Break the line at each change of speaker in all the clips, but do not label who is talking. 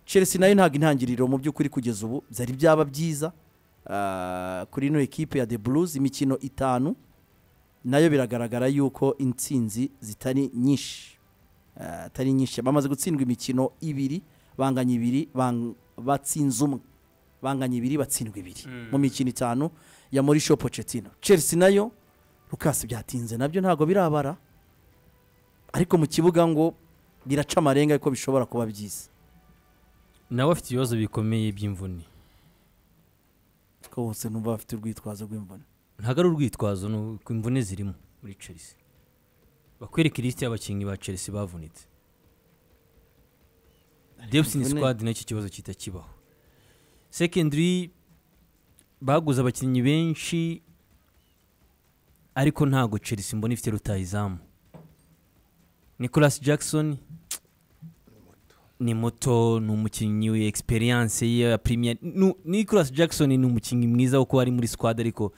Chelsea nayo ntabwo intangiriro mu by'ukuri kugeza ubu byari byaba byiza ah, kuri ino ekipe ya the blues imikino itanu nayo biragaragara yuko intsinzi zitari nyinshi Ah, atari nyinshi bamaze gutsindwa imikino ibiri banganya ibiri bang- batsinze umwe banganya ibiri batsindwa ibiri mu mikino itanu ya Mauricio Pochettino Chelsea nayo Lucas byatinze nabyo ntabwo birabara ariko mu kibuga ngo biraca amarenga ko bishobora kuba byiza
nawe afite ibibazo bikomeye by'imvune
ko bose numva bafite urwitwazo rw'imvune
ntabwo ari urwitwazo ni uko imvune zirimo muri chelsea bakwereka ilisiti y'abakinnyi ba chelsea bavunitse depsin
imvune.
squad nacyo ikibazo kita kibaho secondary baguze abakinnyi benshi ariko ntabwo chelsea mbona ifite rutayizamu nicolas jackson ni muto ni umukinnyi experience ye ya premier nu- Nicolas Jackson ni umukinnyi mwiza wo kuba ari muri squad ariko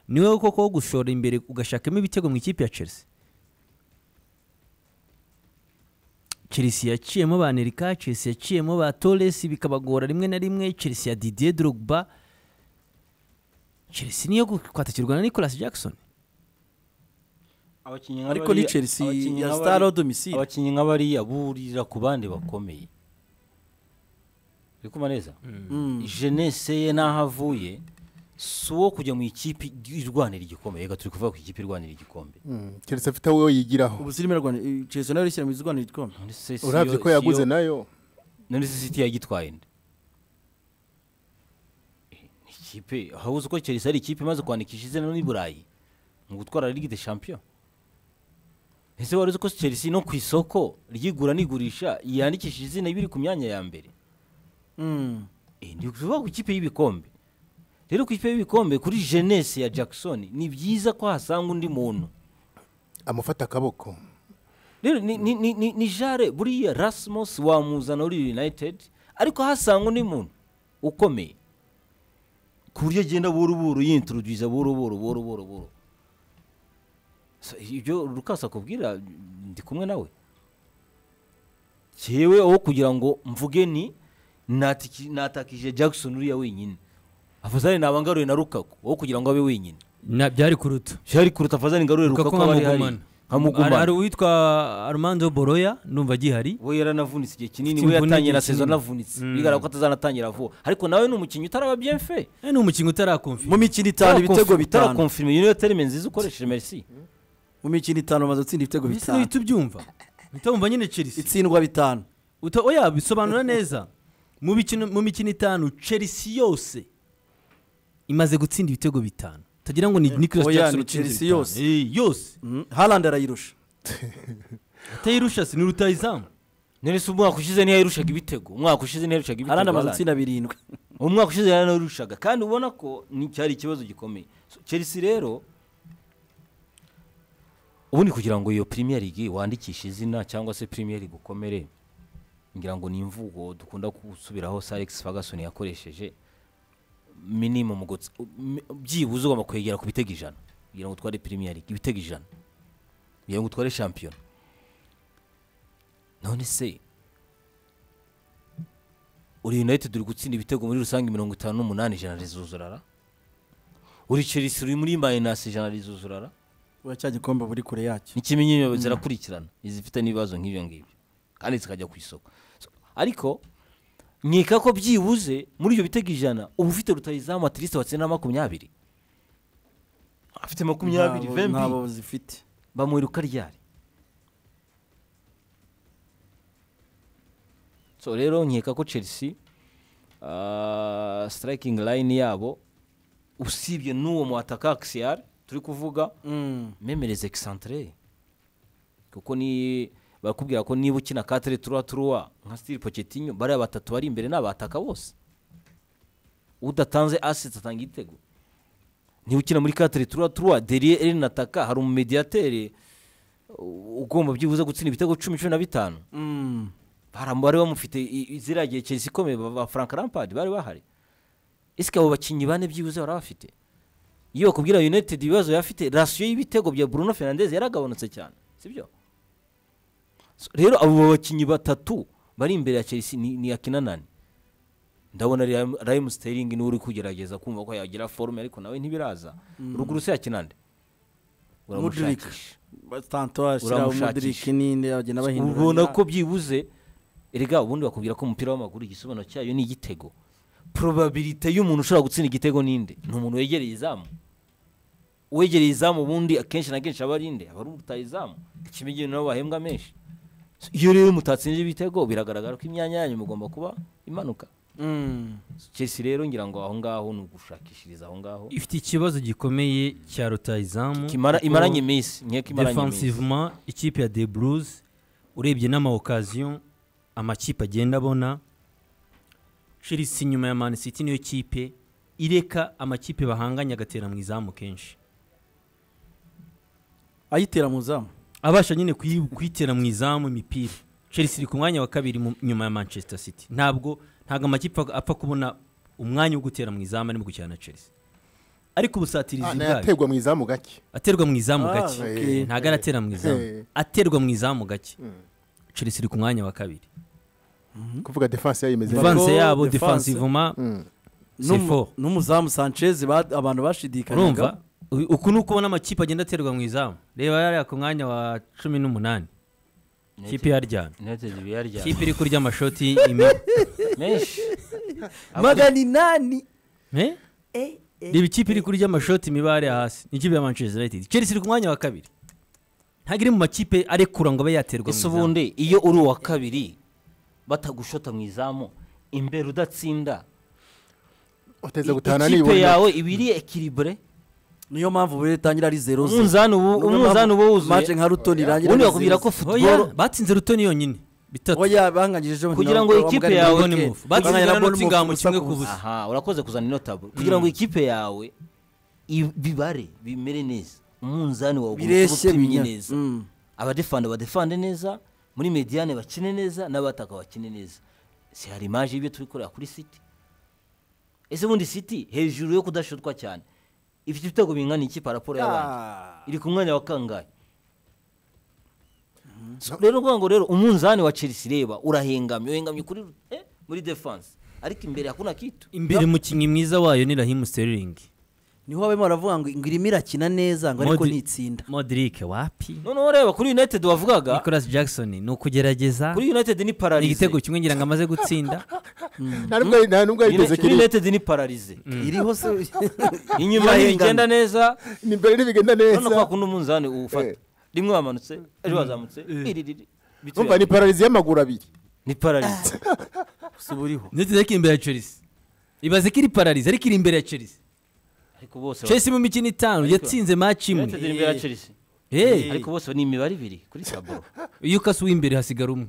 niwe koko wo gushora imbere ugashakamo ibitego mu ikipe ya Chelsea Chelsea yaciyemo ba Nelika Chelsea yaciyemo ba Torres bikabagora rimwe na rimwe Chelsea ya Didier Drogba Chelsea niyo kwatakirwa na Nicolas Jackson
abakinnyi
ariko ni Chelsea ya Star Odomisile
abakinnyi nka bariya burira ku bandi bakomeye uri kumva neza jenese ye n'aho avuye si uwo kujya mu ikipe irwanira igikombe reka turi kuvuga ku ikipe irwanira igikombe
keretse afite wowe yigiraho
ubu zirimo rwanda eh, Chelsea nayo ishyira mu izwanira igikombe
None se si
urabye
yo-
ko
si yo-
yaguze nayo
none se siti yagitwaye nde Eh, ni ikipe aho uzi ko Chelsea ari ikipe imaze kwandikisha izina no i burayi mu gutwara ligue de champion ese wari uzi ko Chelsea no ku isoko ryigura n'igurisha yandikishije izina ibiri ku myanya ya mbere
Mm.
Eh, ndi kuvuga ku ikipe y'ibikombe rero ku ikipe y'ibikombe kuri jeunesse ya Jackson ni byiza ko hasanga undi muntu
amufata akaboko
rero ni, ni, ni, ni, ni jare buriya rasmus wamuzana uri united ariko hasanga undi muntu ukomeye ku buryo agenda buru buru yintroduza buru buru buru buru buru So, ibyo rukasa akubwira ndi kumwe nawe cyewe aho kugira ngo mvuge ni natiki- natakije jackson uriya wenyine afazane naba ngaruye na rukaku aho kugira ngo abe wenyine
na byari kuruta
byari kuruta afazane ngarure
Lukaku
rukaku aba ari hari
nkamugumana. Hari-
nkamugumana
hari uwitwa Armando Boroya ndumva agihari
we yaranavunitse igihe kinini
Ufite
we
imvune
yatangiye
igihe
na sezo
kinini.
anavunitse bigaragara ko atazanatangira vuba ariko nawe ni umukinnyi utaraba bien fait
Eh, ni umukinnyi utarakonfirma
mu mikino itanu ibitego bitanu
bitarakonfirme iyo niyo terime nziza ukoresheje merci
mu mikino itanu bamaze gutsinda ibitego
mbese
bitanu
uhita ubyumva uhita wumva nyine chelsea
itsindwa bitanu
Uta- oya bisobanura neza mu mikino mu mikino itanu chelsea yose imaze gutsinda ibitego bitanu utagira ngo ni nicolas
oya,
jackson
ni
utsinze
Chelsea
bitanu.
yose.
Eh, yose
Mm. Haaland arayirusha
atayirusha si ni rutayizamu
none se umwaka ushize niyo yarushaga ibitego umwaka ushize niyo yarushaga ibitego
Haaland amaze
Haaland.
gutsinda birindwi
umwaka ushize yararushaga kandi ubona ko ni- cyari ikibazo gikomeye So, chelsea rero ubundi kugira ngo iyo premier league wandikishe izina cyangwa se premier league ukomere ngira ngo ni imvugo dukunda gusubiraho sir alex ferguson yakoresheje minimum guts- mi- byibuze ugomba kwegera ku bitego ijana kugira ngo utware premier league ibitego ijana kugira ngo utware shampiyona none se uri united uri gutsinda ibitego muri rusange mirongo itanu n'umunani ijana rizuzurara uri chelsea uri muri mayinasi ijana rizuzurara
uba cya gikombe buri kure yacyo
n'ikimenyero zirakurikirana izifite n'ibibazo nk'ibyo ngibyo kandi zikajya ku isoko So, ariko nkeka ko byibuze muri ibyo bitego ijana uba ufite rutayizamu atirisite watsinda makumyabiri afite makumyabiri
Ntabo-
vembi
ntabo zifite
bamwiruka ryari so rero nkeka ko chelsea ah, striking line yabo usibye n'uwo mu ataka axiyari turi kuvuga
Mm.
memereze excentre kuko ni barakubwira ko niba ukina katere turwa turwa nka stili pochetinho bariya batatu bari imbere ni abataka bose udatanze assets atanga igitego niba ukina muri katere turwa turwa deriye erin ataka hari umumediateri u- ugomba byibuze gutsinda ibitego cumi cumi na bitanu
Mm.
Baram- bari bamufite i- i- ziriya gihe chelsea ikomeye ba ba frank lampard bari bahari ese abo bakinnyi bane byibuze bari bafite iyo bakubwira united ibibazo yafite rasiyo y'ibitego bya bruno fernandez yaragabanutse cyane sibyo So, rero abo bakinnyi batatu bari imbere ya chelsea ni, ni akinanani ndabona Raheem- Raheem Sterling niwe uri kugerageza kumva ko yagira forume ariko nawe ntibiraza ruguru se yakina nde
Mudrik.
uramushakisha
tanto ashyiraho umudiriki
Uramushakisha.
n'indi agenda bahindura
ubona ko byibuze erega ubundi bakubwira ko umupira w'amaguru igisobanuro cyayo ni igitego probabilite y'umuntu ushobora gutsinda igitego ninde ni umuntu wegereye izamu uwegereye izamu ubundi akenshi na kenshi aba ari inde aba ari urutaye izamu ikimenyero nabo bahembwa menshi iyo rero mutatsinze ibitego biragaragara ko imyanya yanyu mugomba kuba imanuka
Mm.
chelsea rero ngira ngo aho ngaho ni ugushakishiriza aho ngaho
ifite ikibazo gikomeye cya rutayizamu
Kimara- imaranye iminsi nkeka imaranye iminsi
defensivement ikipe ya the blues urebye n'amawokaziyo amakipe agenda abona chelsea inyuma ya man city niyo kipe ireka amakipe bahanganye agatera mu izamu kenshi
ayitera mu zamu
abasha nyine kuyi- kuyitera mu izamu imipira chelsea iri ku mwanya wa kabiri mu- nyuma ya manchester city ntabwo ntabwo amakipe apfa kubona umwanya wo gutera mu izamu arimo gukina na chelsea ariko
Ah,
ubusatirizi bwayo
nayaterwa mu izamu gake
aterwa mu izamu
Ah,
gake
okay.
ntabwo aratera mu izamu
Eh.
aterwa mu izamu gake chelsea iri ku mwanya wa kabiri
kuvuga defense yayo imeze
Defense.
neza
vanse yabo
defense.
defensivement
Mm.
c'est
N'umu-
fort.
n'umuzamu sanchez ba- abantu bashidikanyaga
urumva u- uku ni uko ubona amakipe agenda aterwa mu izamu reba yariya ku mwanya wa cumi n'umunani kipe yaryamye
United biyaryana.
kipe iri kurya amashoti ime-
menshi
magana inani
Eh? reba ikipe iri kurya amashoti imibare hasi ni ikipe ya manchester united chelsea iri ku mwanya wa kabiri ntabwo iri mu makipe arekura ngo abe yaterwa mu
ese
izamu
ubundi iyo uri uwa kabiri batagushota mu izamu imbere udatsinda
uteza gutahana
ikipe
nibona
yawe iba iri ekiribure
niyo mpamvu buri itangira ari zero zero
umunzani ubu-
Niyo
umunzani
mpamvu
uba
match
wuzuye
nka rutoni irangira
ubundi
ari
bakubwira
zero
ko
zero.
Oya,
futuboro
batsinze rutoni yonyine bitatu
oya banganyije
Kugira ngo ikipe yawe-
Boni Move.
kugira
batsinze na
ngo Boni
nottingham
Move
kimwe
ubusa
ku
ku
busa
aha urakoze kuzana inotaburo kugira ngo ikipe yawe i- bibare bimere neza umunzani wawe ugomba kuba
bireshye
upimye
binya
neza
Mm.
abadefanda badefande neza muri mediyane bakine neza n'abataka bakine neza si hari imaje y'ibyo turi kureba kuri siti ese ubundi siti hejuru yo kudashotwa cyane ifite ibitego bingana iki paraporo y'abandi
Ah.
iri ku mwanya wa kangahe So, rero uvuga ngo rero umunzani wa chelsea reba urahengamye uhengamye kuri eh, muri defense ariko imbere hakuna kitu
imbere mukinnyi mwiza wayo ni rahim sterling
niho babemo baravuga ngo ngo irimo irakina neza ngo ariko
Modri-
nitsinda
modric wapi
noneho reba kuri united wavugaga
nicolas jackson ni ukugerageza
kuri united ni
ni
pararize
igitego kimwe ngira ngo amaze gutsinda
nta nubwo- nta nubwo yigeze
kuri
kiri
united ni pararize
iriho se
inyuma
Irahengamye.
ntibigenda neza
ni mbere ntibigenda
urabona ko
neza
wakunda umunzani ufata
Eh.
rimwe wamanutse ejo wazamutse iri riri bitu
umva ni
yawe.
pararizi y'amaguru abiri
ni pararize
ubu uriho
ndetse ko imbere ya chelsea ibaze ko iri pararize ariko iri imbere ya chelsea
ariko bose
chelsea mu mikino itanu yatsinze match
bafite United
imwe
iri imbere ya Chelsea
Eh,
ariko bose ni imibare ibiri kuri taburo
iyo ukase uw'imbere hasigara umwe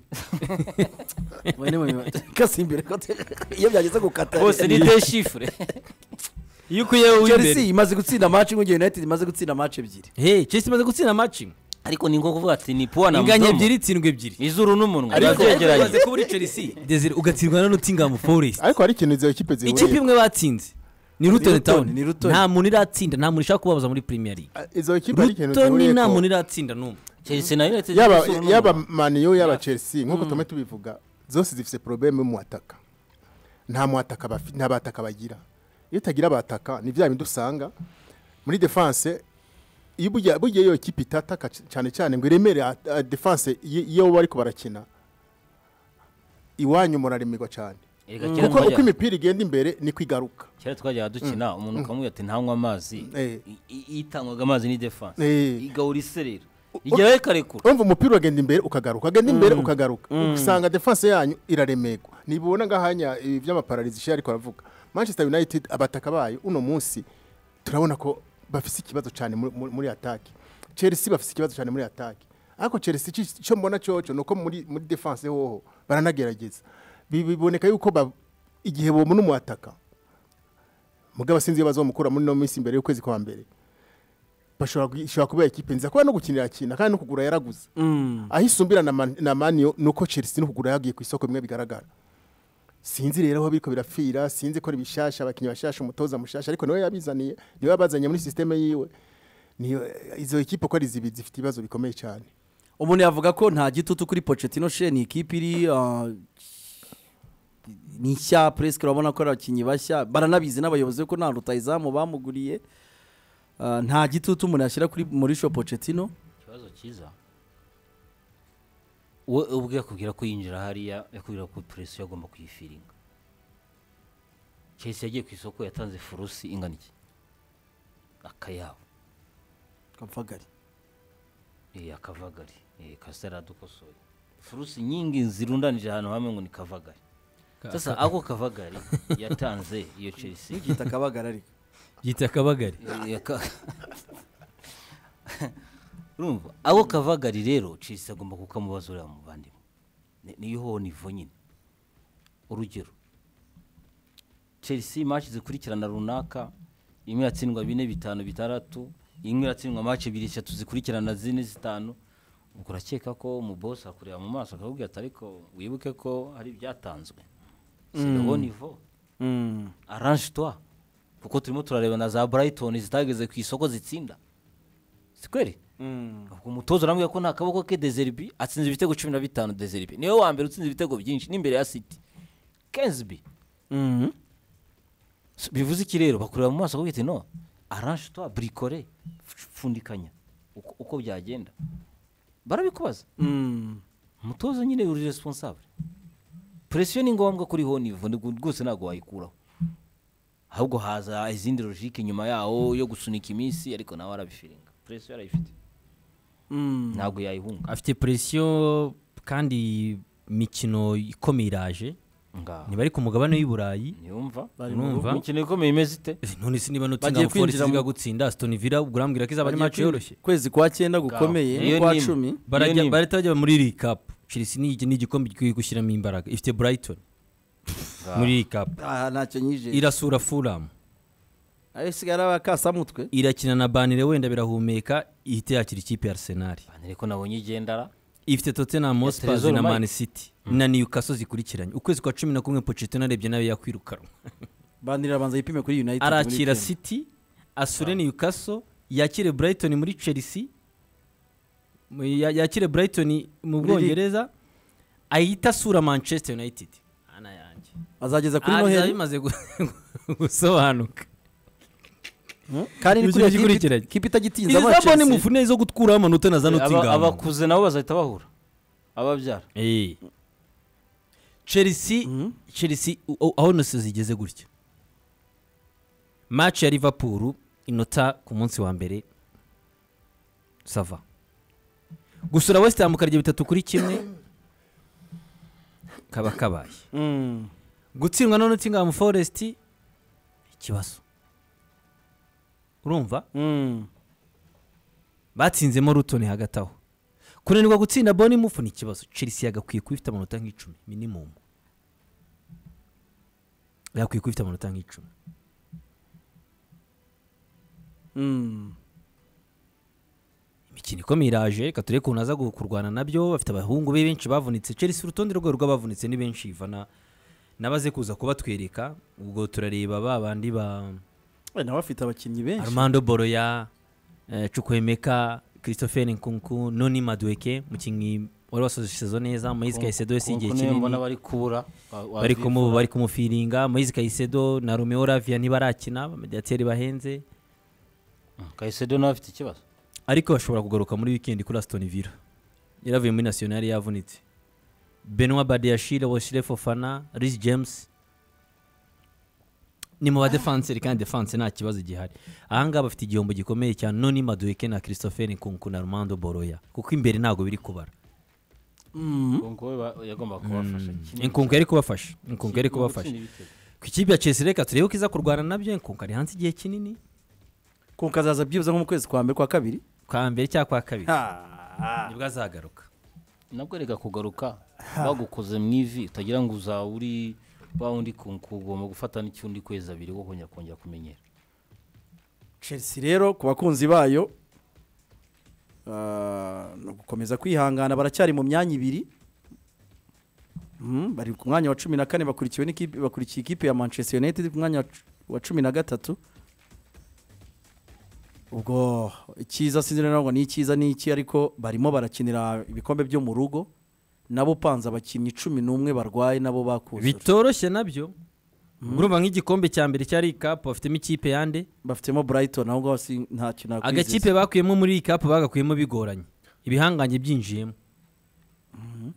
bene bene kasi imbere ko te- iyo byageze gukata
bose ni de shifure
iyo ukuye
Chelsea
uw'imbere
imaze gutsinda match imwe igihe United imaze gutsinda match ebyiri
Hey, chelsea imaze gutsinda match imwe
ariko ni ngombwa kuvuga ati ni puwa na
inganya
mudomo
ebyiri itsindwa ebyiri
izuru n'umunwa biba
Ariko-
byegeranye
ibaze kuba uri chelsea desire ugatsindwa na nottingham forest
ariko hari ikintu izo kipe
ikipe
zihuriye
imwe batsinze ni ruton
Luton,
town
ni Luton.
nta muntu iratsinda nta muntu ushaka kubabaza muri premier league
izo kipe hari ikintu
rutoni
zihuriye
nta muntu
ko
iratsinda n'umwe
Chelsea na United
yaba
izuru n'umunwa.
yaba maniyo yaba chelsea nk'uko tume tubivuga zose zifite porobeme mu ataka nta mu ataka bafi- nta bataka bagira iyo utagira abataka ni bya bindi usanga muri defense iyo burya burya iyo kipe itataka c- cyane cyane ngo iremere a- a- defense y- iyo bari ko barakina iwanyu muraremerwa cyane
Erega kera
kuko uko
twajyaga-
imipira igenda imbere niko igaruka
kera twajyaga dukina umuntu ukamubwira ati ntanywa amazi
Eh.
I- i- itangwaga amazi ni defense
Eh.
igahura iserera igihe ikarekura
urumva umupira uragenda imbere ukagaruka ugenda imbere ukagaruka usanga defense yanyu iraremerwa nibona ngahanya ibi by'amapararizi sheri ariko aravuga manchester united abataka bayo uno munsi turabona ko bafite ikibazo cyane muri- muri muri ataki chelsea bafite ikibazo cyane muri ataki ariko chelsea icyo- icyo mbona cyoco ni uko muri muri defense hoho baranagerageza Bi- biboneka yuko ba- igihe bobona umwataka mugabo sinzi iyo bazamukura muri no minsi mbere y'ukwezi kwa mbere bashobora gu- ishobora kuba ikipe nziza kuba no gukinira akina kandi no kugura yaraguze aho isumbira na Man- na maniyo ni uko chelsea no kugura yagiye ku isoko bimwe bigaragara sinzi rero aho biriko birafira sinzi ko ari bishasha abakinnyi bashasha umutoza mushasha ariko niwe yabizaniye niwe yabazanye muri sisiteme yiwe niyo izo ekipe uko ari zibiri zifite ibibazo bikomeye cyane
umuntu yavuga ko nta gitutu kuri Pochettino she ni ikipe iri ah, ni nshya puresike urabona ko ari abakinnyi bashya baranabizi n'abayobozi ko nta rutayizamu bamuguriye Ah, nta gitutu umuntu yashyira kuri Mauricio Pochettino
ikibazo cyiza we ubwe yakubwira ko yinjira hariya yakubwira ko puresi agomba kuyifiringa chelsea yagiye ku isoko yatanze furusi ingana iki akayabo
kamfagari
Eh, akavagari Eh, kasitari adukosoye furusi nyingi zirundanije ahantu hamwe ngo ni kavagari sasa ako kavagari yatanze iyo chelsea
yita akabagara ariko
yita akabagari
Eh, yaka- urumva abo kavagari rero chelsea agomba kukamubazurira mu bandimwe niyo ho nivo nyine urugero chelsea match zikurikirana runaka imwe yatsindwa bine bitanu bitandatu imwe yatsindwa match ebyiri eshatu zikurikirana zine zitanu ubwo urakeka ko umubose akureba mu maso akakubwira ati ariko wibuke ko hari ibyatanzwe siho nivo aranje twa kuko turimo turareba na za burayitoni zitageze ku isoko zitsinda si kweri ubwo umutoza urambwira ko nta kaboko ke dezeribi atsinze ibitego cumi na bitanu dezeribi niwe wa mbere utsinze ibitego byinshi n'imbere ya siti kenzibi S- bivuze iki rero bakureba mu maso bakubwira ati no aranje twa burikore f- pfundikanya uko uko byagenda barabikubaza umutoza nyine uri responsable presiyo ni ngombwa kuri ho nivo ni- rwose ntabwo wayikuraho ahubwo haza izindi logike nyuma yawo yo gusunika iminsi ariko nawe arabifiringa presiyo arayifite ntabwo yayihunga
afite presiyo kandi imikino ikomeye iraje
ngaho
ntibari ku mugabane w'i burayi
ntiyumva
urumva
imikino ikomeye imeze ite
none se niba nutinda
Bagiye
ngo forest
kwinjira mu-
iziga gutsinda asitoni vila ubwo urambwira ko izaba ari
Bagiye
maci
kwi-
yoroshye
kwezi kwa cyenda gukomeye
Iyo
no kwa
ni imwe.
cumi
barajya
ni-
barahita bajya muri rikapu chelsea ni ni igikombe gikwiye gushyiramo imbaraga ifite brighton muri rikapu
aha ntacyo nyije
irasura fulham
ayo sigara abakasamutwe
irakina na banire wenda birahumeka ihita yakira ikipe ya arsenal
banere ko nabonye igendara
ifite tottenham hotspurs
Trezor
na
Mike.
man city na newcastle zikurikiranye ukwezi kwa cumi na kumwe pochettino arebye nawe yakwirukanwa
bandira abanza yipime kuri united muri
arakira
weekend.
city asure newcastle yakire brighton muri chelsea mu- ya- yakire brighton mu
Muri Ligue.
bwongereza ahita asura manchester united ana yanjye
azageza kuri
Ah, bizaba
noheli
bimaze gu- gusobanuka
kandi ni
Ikintu
kuriya kipe-
gikurikiranye.
kipe itagitinze
izabone
amacesi
mufune zo guturaho amanota na za
Aba-
notinghamu
abakuze nabo bazahita bahura ababyara
Eh. chelsea chelsea u- u- aho nose zigeze gutya match ya liverpool inota ku munsi wa mbere sava gusura west ham karya bitatu kuri kimwe kaba kabaye
Mm.
gutsindwa na nottingham forest ikibazo urumva
Mm.
batsinzemo ruton hagati aho kunanirwa gutsinda bonimufu ni ikibazo chelsea yagakwiye kuba ifite amanota nk'icumi minimum yagakwiye kuba ifite amanota nk'icumi
Mm.
imikino ikomeye iraje reka turebe ukuntu aza gu- kurwana nabyo bafite abahungu be benshi bavunitse chelsea urutonde rwayo rw'abavunitse ni benshi ivana nabaze kuza kubatwereka ubwo turareba ba bandi ba
we nawe afite abakinnyi benshi
armando boroya eh, chukwemeka christopher nkunku noni madueke mukinnyi wari wasoje sezo neza moise kayisedo yose igihe kinini
mbona bari kubura wa- wa-
bari kumu
bivura.
bari kumufiringa Moise Caicedo na Romeo Lavia ntibarakina abamediateri bahenze
Mm, kayisedo nawe afite ikibazo
ariko bashobora kugaruka muri weekend kuri Aston Villa yaravuye muri National yavunitse Benoit Badiashile Washile Fofana Rhys James ni mu badefanseri kandi defense nta kibazo gihari ahangaha bafite igihombo gikomeye cya Noni Madueke na Christopher Nkunku na Armando Boroya kuko imbere ntabwo biri kubara
Nkunku we ba- yagombaga kubafasha Kinini
Nkunku yari kubafasha Nkunku yari
mu gutsinda
kubafasha
ibitego.
ku ikipe ya Chelsea reka turebe ko iza kurwana nabyo Nkunku ari hanze igihe kinini
kunka azaza byibuze nko mu kwezi kwa mbere kwa kabiri
kwa mbere cyangwa kwa kabiri
Ha.
nibwo azagaruka
nabwo reka kugaruka bagukoze mu ivi utagira ngo uzaba uri wa wundi kunku ugomba gufata n'icyundi kwezi abiri wo kongera kongera kumenyera
chelsea rero ku bakunzi bayo ah, ni ugukomeza kwihangana baracyari mu myanya ibiri Mm, bari ku mwanya wa cumi na kane bakurikiwe n'ikipe bakurikiye ikipe ya manchester united ku mwanya wa cu- wa cumi na gatatu ubwo icyiza sinzi neza ngo ni icyiza ni iki ariko barimo barakinira ibikombe byo mu rugo nabo upanze abakinnyi cumi n'umwe barwaye nabo bakuzura
bitoroshye nabyo urumva nk'igikombe cya mbere cyari ikapu bafitemo ikipe yande
bafitemo burayitoni aho ngaho si- ntacyo nakwizeza
agakipe bakuyemo muri iyi kapu bagakuyemo bigoranye ibihangange byinjiyemo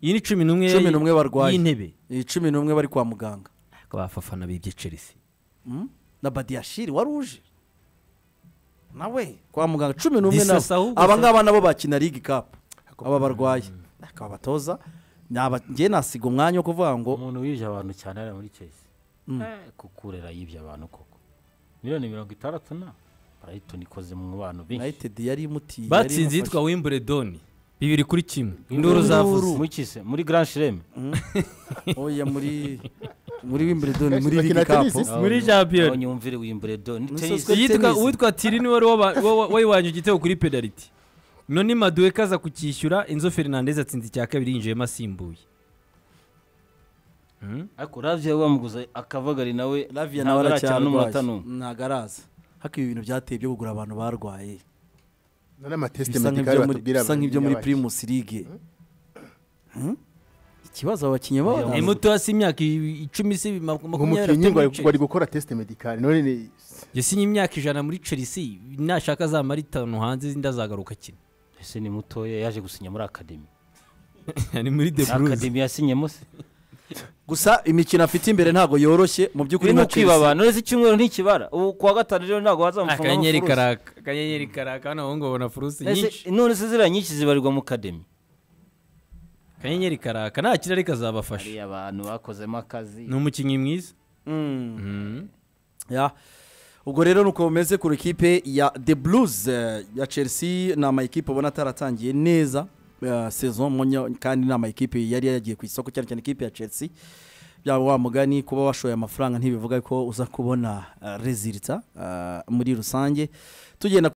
iyi ni cumi n'umwe
cumi n'umwe barwaye
y'intebe
Iyi cumi n'umwe bari kwa muganga
Ariko abafana bibye Chelsea
Mm? na badiyashiri wari uje nawe kwa muganga cumi n'umwe
Disasa
nabo
ahubwo
aba
se.
ngaba nabo bakina ligi kapu aba barwaye akaba abatoza Naba- njye nasiga umwanya wo kuvuga ngo
umuntu wibye abantu cyane hariya muri Chelsea Eh, kukurera yibye abantu koko miliyoni mirongo itandatu na barayitoni ikoze mu bantu benshi
united yari imutiye yari
batsinze
imufashe.
yitwa wimbledon bibiri kuri kimwe induru zavuze
muri kise muri grand shireme
oya muri muri wimbledon
Guys,
muri ligi
bakina tennis
kapu
isi?
Muri champion.
nyumvire wimbredo ni
Musozi
tennis
Tennis.
yitwa uwitwa tiri niwe wari waba- wa- wa- wayiwanye igitego kuri penaliti none maduwe kaza kucyishyura inzo fernandez atsinze icya kabiri yinjiyemo asimbuye
ariko ravya wamuguza akavagari nawe
lavia
ntabwo
nawe
aracyana umunota
aracyarwaye
n'umwe
ntabwo araza hako ibi bintu byateye byo kugura abantu barwaye
n'amatesite
bisa
medikari
nk'ibyo muri-
batubwira
bisa nk'ibyo muri
abakiriya
primus ligue Hmm? ikibazo abakinnyi baba
ni muto hasi imyaka i- icumi se bi- maku-
bacu.
makumyabiri
umukinnyi
atatu muri
bari
Chelsea.
bari gukora tesite medikari none ni
Jesse ni imyaka ijana muri chelsea nashaka azamara itanu hanze izindi azagaruka akina
ese ni mutoya yaje gusinya muri akademi
ni muri the blues
akademi yasinyemo se
gusa imikino afite imbere ntabwo yoroshye mu by'ukuri
kuri no
nka Chelsea-
kwibabana uretse icyumweru ntikibara ubu kuwa gatanu rero ntabwo wazamufunga
akanyenyeri
amafurusi.
karaka akanyenyeri karaka hano abahungu babona furusi
Ese
nyinshi
none se ziriya nyinshi zibarirwa mu kademi
akanyenyeri karaka nta kirari kazabafasha
hariya abantu bakozemo akazi
ni umukinnyi mwiza
Mm.
Mhm.
Ya. ubwo rero nuko bumeze ku ikipe ya the blues eh, ya chelsea ni amakipe ubona ataratangiye neza eh, saison munyo- kandi ni amakipe yari yagiye ku isoko cyane cyane ikipe ya chelsea byaba wa mugani kuba washoye amafaranga ntibivuga ko uza kubona rezilita muri rusange tugenda